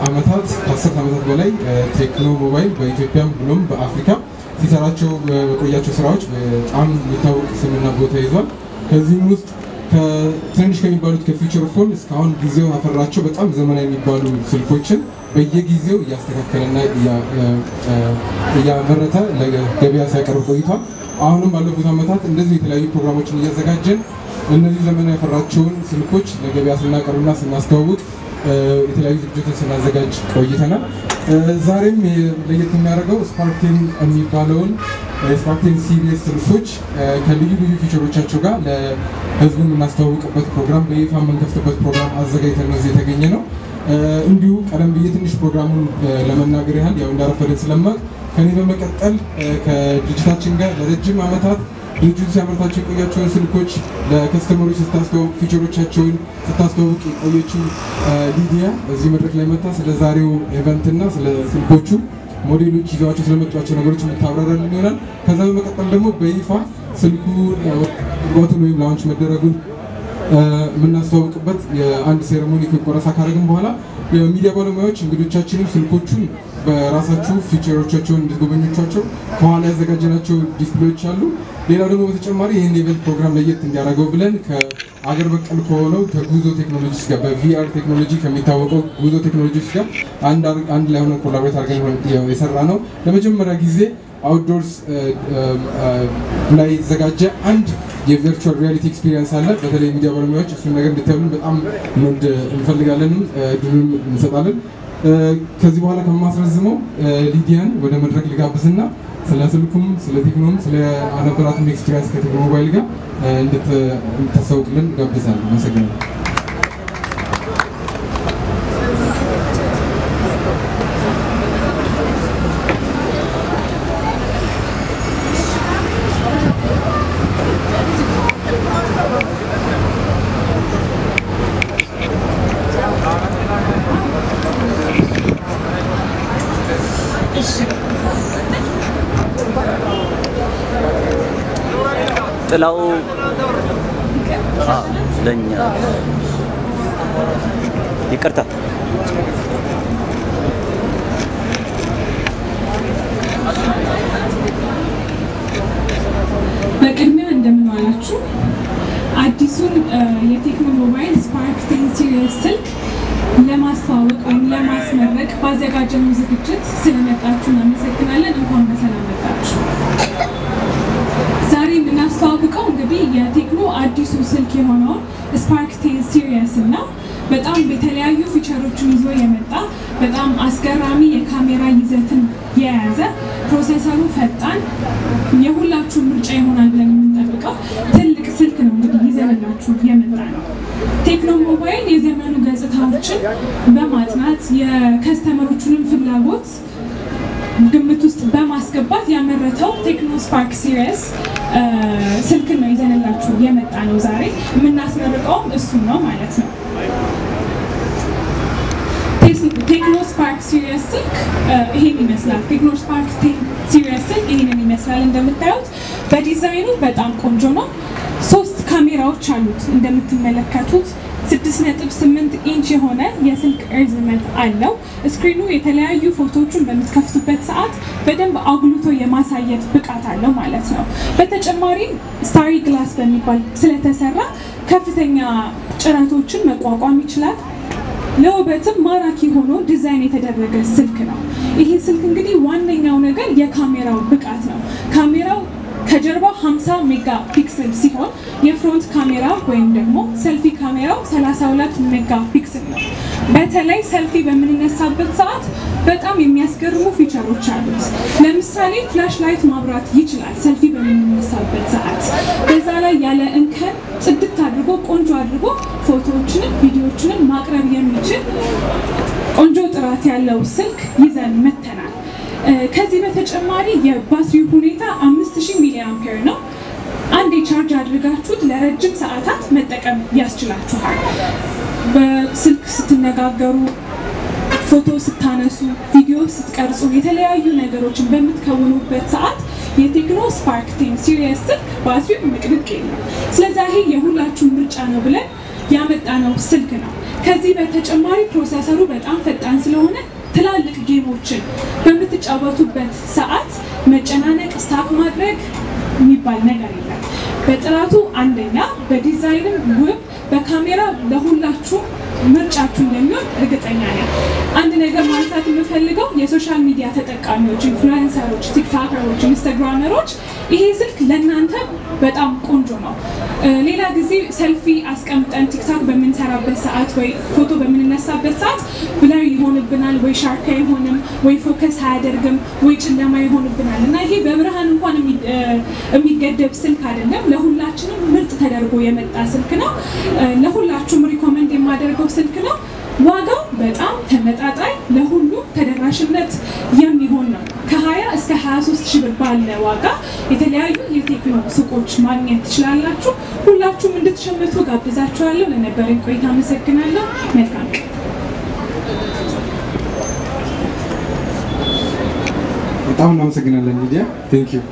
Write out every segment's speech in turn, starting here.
ዓመታት ከአስርት ዓመታት በላይ ቴክኖ ሞባይል በኢትዮጵያም ብሎም በአፍሪካ ሲሰራቸው በቆያቸው ስራዎች በጣም የሚታወቅ ስምና ቦታ ይዟል። ከዚህም ውስጥ ትንንሽ ከሚባሉት ከፊውቸር ፎን እስካሁን ጊዜው ያፈራቸው በጣም ዘመናዊ የሚባሉ ስልኮችን በየጊዜው እያስተካከለና እያመረተ ለገበያ ሲያቀርብ ቆይቷል። አሁንም ባለፉት ዓመታት እንደዚህ የተለያዩ ፕሮግራሞችን እያዘጋጀን እነዚህ ዘመናዊ ያፈራቸውን ስልኮች ለገበያ ስናቀርብና ስናስተዋውቅ የተለያዩ ዝግጅቶችን ስናዘጋጅ ቆይተናል። ዛሬም ለየት የሚያደርገው ስፓርክቴን የሚባለውን ስፓርክቴን ሲሪየስ ስልኮች ከልዩ ልዩ ፊቸሮቻቸው ጋር ለህዝቡ የምናስተዋውቅበት ፕሮግራም በይፋ የምንከፍትበት ፕሮግራም አዘጋጅተን ነው እዚህ የተገኘ ነው። እንዲሁ ቀደም ብዬ ትንሽ ፕሮግራሙን ለመናገር ያህል ያው እንዳረፈደን ስለማቅ ከኔ በመቀጠል ከድርጅታችን ጋር ለረጅም ዓመታት ድርጅቱ ሲያመርታቸው የቆያቸውን ስልኮች ለከስተመሮች ስታስተዋውቅ ፊቸሮቻቸውን ስታስተዋውቅ የቆየችው ሊዲያ በዚህ መድረክ ላይ መታ ስለ ዛሬው ኢቨንት እና ስለ ስልኮቹ ሞዴሎች ይዘዋቸው ስለመጧቸው ነገሮች የምታብራራልን ይሆናል። ከዛ በመቀጠል ደግሞ በይፋ ስልኩ ግባቱን ወይም ላውንች መደረጉን የምናስተዋውቅበት የአንድ ሴሬሞኒ ቆረሳ ካደረግን በኋላ የሚዲያ ባለሙያዎች እንግዶቻችንም ስልኮቹን በራሳችሁ ፊቸሮቻቸውን እንድትጎበኞቻቸው ከኋላ ያዘጋጀናቸው ዲስፕሌዎች አሉ። ሌላው ደግሞ በተጨማሪ ይህን ኢቨንት ፕሮግራም ለየት እንዲያደርገው ብለን ከአገር በቀል ከሆነው ከጉዞ ቴክኖሎጂስ ጋር በቪአር ቴክኖሎጂ ከሚታወቀው ጉዞ ቴክኖሎጂስ ጋር አንድ ላይ ሆነ ኮላቦሬት አድርገን የሰራ ነው። ለመጀመሪያ ጊዜ አውትዶርስ ላይ የተዘጋጀ አንድ የቨርቹዋል ሪያሊቲ ኤክስፒሪየንስ አለ። በተለይ ሚዲያ ባለሙያዎች እሱን ነገር እንድታዩልን በጣም እንፈልጋለን፣ ድሉን እንሰጣለን። ከዚህ በኋላ ከማስረዝመው ሊዲያን ወደ መድረክ ልጋብዝና ስለ ስልኩም ስለ ቴክኖም ስለ ነበራትም ኤክስፒሪየንስ ከቴክኖ ሞባይል ጋር እንድታሳውቅልን ጋብዛለሁ። አመሰግናለሁ። ጥላው ለኛ ይቅርታ በቅድሚያ እንደምን ዋላችሁ። አዲሱን የቴክኖ ሞባይል ስፓርክ ቴን ሲሪየስ ስልክ ለማስተዋወቅ ወይም ለማስመረቅ ባዘጋጀነው ዝግጅት ስለመጣችሁ እናመሰግናለን። እንኳን በሰላም መጣችሁ። ዛሬ የምናስተዋውቀው እንግዲህ የቴክኖ አዲሱ ስልክ የሆነውን ስፓርክ ቴን ሲሪየስ እና በጣም የተለያዩ ፊቸሮችን ይዞ የመጣ በጣም አስገራሚ የካሜራ ይዘትን የያዘ ፕሮሰሰሩ ፈጣን የሁላችሁ ምርጫ ይሆናል ብለን የምንጠብቀው ትልቅ ስልክ ነው እንግዲህ ይዘንላችሁ የመጣ ነው። ቴክኖ ሞባይል የዘመኑ ገጽታዎችን በማጥናት የከስተመሮቹንም ፍላጎት ግምት ውስጥ በማስገባት ያመረተው ቴክኖ ስፓርክ ሲሪየስ ስልክ ነው ይዘንላችሁ የመጣ ነው። ዛሬ የምናስመርቀውም እሱን ነው ማለት ነው። ቴክኖ ስፓርክ ሲሪየስ ስልክ ይሄን ይመስላል። ቴክኖ ስፓርክ ሲሪየስ ስልክ ይሄንን ይመስላል። እንደምታዩት በዲዛይኑ በጣም ቆንጆ ነው። ሶስት ካሜራዎች አሉት እንደምትመለከቱት 6.8 ኢንች የሆነ የስልክ እርዝመት አለው። ስክሪኑ የተለያዩ ፎቶዎችን በምትከፍቱበት ሰዓት በደንብ አጉልቶ የማሳየት ብቃት አለው ማለት ነው። በተጨማሪም ስታሪ ግላስ በሚባል ስለተሰራ ከፍተኛ ጭረቶችን መቋቋም ይችላል። ለውበትም ማራኪ ሆኖ ዲዛይን የተደረገ ስልክ ነው። ይሄ ስልክ እንግዲህ ዋነኛው ነገር የካሜራው ብቃት ነው። ካሜራው ከጀርባ 50 ሜጋ ፒክስል ሲሆን የፍሮንት ካሜራ ወይም ደግሞ ሰልፊ ካሜራው 32 ሜጋ ፒክስል ነው። በተለይ ሰልፊ በምንነሳበት ሰዓት በጣም የሚያስገርሙ ፊቸሮች አሉት። ለምሳሌ ፍላሽ ላይት ማብራት ይችላል። ሰልፊ በምንነሳበት ሰዓት በዛ ላይ ያለ እንከን ጽድት አድርጎ ቆንጆ አድርጎ ፎቶዎችንም ቪዲዮዎችንም ማቅረብ የሚችል ቆንጆ ጥራት ያለው ስልክ ይዘን መተናል። ከዚህ በተጨማሪ የባትሪው ሁኔታ 5000 ሚሊ አምፔር ነው። አንድ የቻርጅ አድርጋችሁት ለረጅም ሰዓታት መጠቀም ያስችላችኋል። በስልክ ስትነጋገሩ፣ ፎቶ ስታነሱ፣ ቪዲዮ ስትቀርጹ፣ የተለያዩ ነገሮችን በምትከውኑበት ሰዓት የቴክኖ ስፓርክ ቴን ሲሪየስ ስልክ ባትሪው ምቅድቅ የለም። ስለዚህ ይሄ የሁላችሁም ምርጫ ነው ብለን ያመጣነው ስልክ ነው። ከዚህ በተጨማሪ ፕሮሰሰሩ በጣም ፈጣን ስለሆነ ትላልቅ ጌሞችን በምትጫወቱበት ሰዓት መጨናነቅ፣ ስታክ ማድረግ የሚባል ነገር የለም። በጥራቱ አንደኛ፣ በዲዛይንም ውብ፣ በካሜራ ለሁላችሁ ምርጫችሁ እንደሚሆን እርግጠኛ ነኝ። አንድ ነገር ማንሳት የምፈልገው የሶሻል ሚዲያ ተጠቃሚዎች፣ ኢንፍሉዌንሰሮች፣ ቲክታከሮች፣ ኢንስታግራመሮች ይሄ ስልክ ለእናንተ በጣም ቆንጆ ነው። ሌላ ጊዜ ሰልፊ አስቀምጠን ቲክታክ በምንሰራበት ሰዓት ወይ ፎቶ በምንነሳበት ሰዓት ብላዊ ይሆንብናል፣ ወይ ሻርፕ አይሆንም፣ ወይ ፎከስ አያደርግም፣ ወይ ጨለማ ይሆንብናል እና ይሄ በብርሃን እንኳን የሚገደብ ስልክ አይደለም። ለሁላችንም ምርጥ ተደርጎ የመጣ ስልክ ነው። ለሁላችሁም ሪኮመንድ የማደርገው ስልክ ነው። ዋጋው በጣም ተመጣጣኝ ለሁሉም ተደራሽነት የሚሆን ነው። ከ20 እስከ 23 ሺህ ብር ባለ ዋጋ የተለያዩ የቴክኖ ሱቆች ማግኘት ትችላላችሁ። ሁላችሁም እንድትሸምቱ ጋብዛችኋለሁ። ለነበረኝ ቆይታ አመሰግናለሁ። መልካም ቀን። በጣም እናመሰግናለን ሊዲያ ቴንክ ዩ።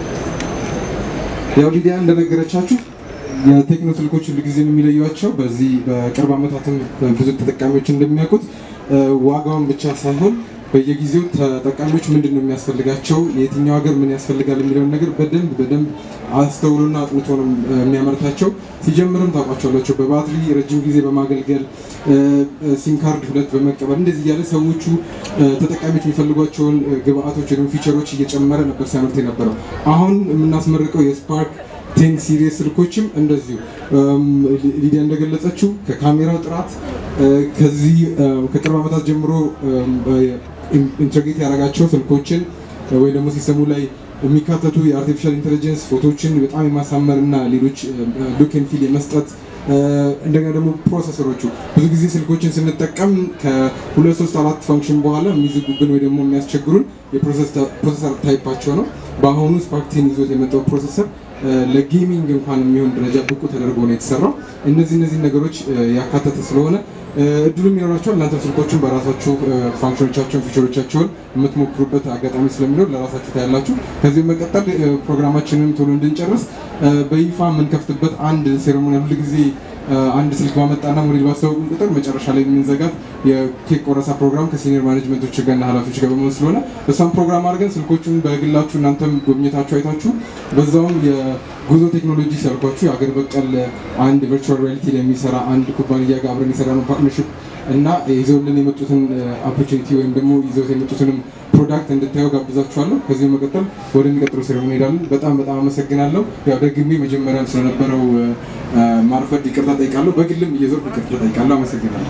ያው ሊዲያ እንደነገረቻችሁ የቴክኖ ስልኮች ሁሉ ጊዜ የሚለዩቸው በዚህ በቅርብ ዓመታትም ብዙ ተጠቃሚዎች እንደሚያውቁት ዋጋውን ብቻ ሳይሆን በየጊዜው ተጠቃሚዎች ምንድን ነው የሚያስፈልጋቸው፣ የትኛው ሀገር ምን ያስፈልጋል የሚለውን ነገር በደንብ በደንብ አስተውሎና አጥንቶ ነው የሚያመርታቸው። ሲጀምርም ታውቋቸዋላቸው በባትሪ ረጅም ጊዜ በማገልገል ሲም ካርድ ሁለት በመቀበል እንደዚህ እያለ ሰዎቹ ተጠቃሚዎች የሚፈልጓቸውን ግብአቶች ወይም ፊቸሮች እየጨመረ ነበር ሲያመርት የነበረው። አሁን የምናስመርቀው የስፓርክ ቴን ሲሪየስ ስልኮችም እንደዚሁ ሊዲያ እንደገለጸችው ከካሜራው ጥራት ከዚህ ከቅርብ ዓመታት ጀምሮ ኢንተግሬት ያደረጋቸው ስልኮችን ወይ ደግሞ ሲስተሙ ላይ የሚካተቱ የአርቲፊሻል ኢንቴሊጀንስ ፎቶችን በጣም የማሳመር እና ሌሎች ሉክ ኤንድ ፊል የመስጠት እንደገና ደግሞ ፕሮሰሰሮቹ ብዙ ጊዜ ስልኮችን ስንጠቀም ከሁለት ሶስት አራት ፋንክሽን በኋላ የሚዘጉብን ወይ ደግሞ የሚያስቸግሩን የፕሮሰሰር ታይፓቸው ነው። በአሁኑ ስፓርክ ቴን ይዞት የመጣው ፕሮሰሰር ለጌሚንግ እንኳን የሚሆን ደረጃ ብቁ ተደርጎ ነው የተሰራው። እነዚህ እነዚህ ነገሮች ያካተተ ስለሆነ እድሉም ይኖራቸዋል። እናንተም ስልኮችን በራሳችሁ ፋንክሽኖቻቸውን ፊቸሮቻቸውን የምትሞክሩበት አጋጣሚ ስለሚኖር ለራሳችሁ ታያላችሁ። ከዚህ በመቀጠል ፕሮግራማችንን ቶሎ እንድንጨርስ በይፋ የምንከፍትበት አንድ ሴሬሞኒ ሁል ጊዜ አንድ ስልክ ባመጣና ሞዴል ባስታወቁን ቁጥር መጨረሻ ላይ የምንዘጋት የኬክ ቆረሳ ፕሮግራም ከሲኒየር ማኔጅመንቶች ጋርና ኃላፊዎች ጋር በመሆን ስለሆነ እሷን ፕሮግራም አድርገን ስልኮቹን በግላችሁ እናንተም ጎብኝታችሁ አይታችሁ በዛውም የጉዞ ቴክኖሎጂ ሲያልኳችሁ የአገር በቀል አንድ ቨርቹዋል ሪያሊቲ ላይ የሚሰራ አንድ ኩባንያ ጋር አብረን የሰራ ነው ፓርትነርሽፕ እና ይዘውልን የመጡትን ኦፖርቹኒቲ ወይም ደግሞ ይዘውት የመጡትንም ፕሮዳክት እንድታየው ጋብዛችኋለሁ። ከዚህ በመቀጠል ወደሚቀጥለው ሴሬሞኒ እንሄዳለን። በጣም በጣም አመሰግናለሁ። ያው ደግሜ መጀመሪያም ስለነበረው ማርፈድ ይቅርታ ጠይቃለሁ። በግልም እየዞርኩ ይቅርታ ጠይቃለሁ። አመሰግናለሁ።